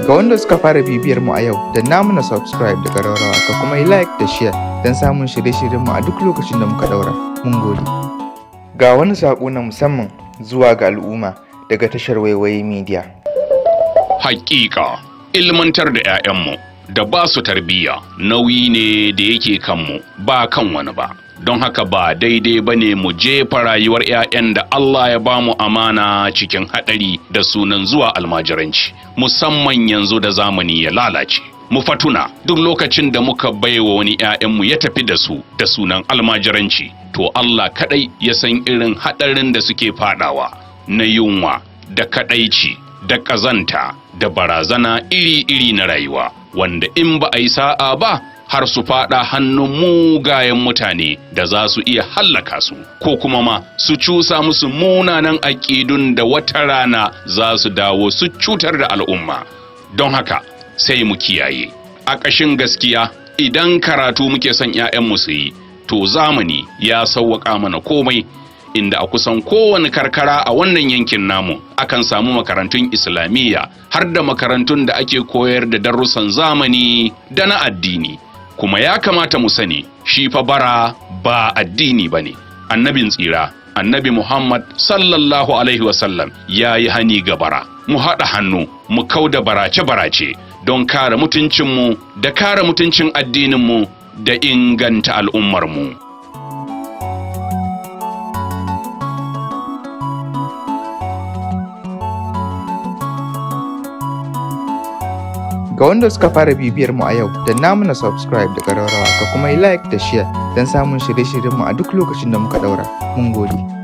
Ga wanda suka fara bibiyar mu a yau, da namu na subscribe da ƙararrawa ka kuma yi like da share don samun shirye-shiryen mu a duk lokacin da muka ɗaura. Mun gode. Ga wani saƙo na musamman zuwa ga al'umma daga tashar Waiwaye Media. Hakika, ilmantar da 'ya'yanmu da ba su tarbiyya nauyi ne da yake kanmu ba kan wani ba. Don haka ba daidai ba ne mu jefa rayuwar 'ya'yan da Allah ya ba mu amana cikin haɗari da sunan zuwa almajiranci, musamman yanzu da zamani ya lalace. Mu fatuna duk lokacin da muka baiwa wani 'ya'yanmu ya tafi da su da sunan almajiranci, to Allah kaɗai ya san irin haɗarin da suke faɗawa na yunwa da kaɗaici da ƙazanta da barazana iri-iri na rayuwa wanda in ba a yi sa'a ba har su fada hannun mugayen mutane da za su iya hallaka su ko kuma ma su cusa musu munanan aƙidun da wata rana za su dawo su cutar da al'umma don haka sai mu kiyaye a ƙashin gaskiya idan karatu muke son 'ya'yanmu su yi to zamani ya sauwaƙa mana komai inda a kusan kowane karkara a wannan yankin namu akan samu makarantun islamiyya har da makarantun da ake koyar da darussan zamani da na addini kuma ya kamata mu sani shi fa bara ba addini ba ne annabin tsira annabi muhammad sallallahu alaihi wasallam ya yi hani ga bara mu haɗa hannu mu kau da barace-barace don kare mutuncinmu da kare mutuncin addininmu da inganta al'ummarmu. Ga wanda suka fara bibiyar mu a yau, da namu na subscribe da ƙararrawa ka kuma yi like da share don samun shirye-shiryen mu a duk lokacin da muka ɗaura. Mun gode.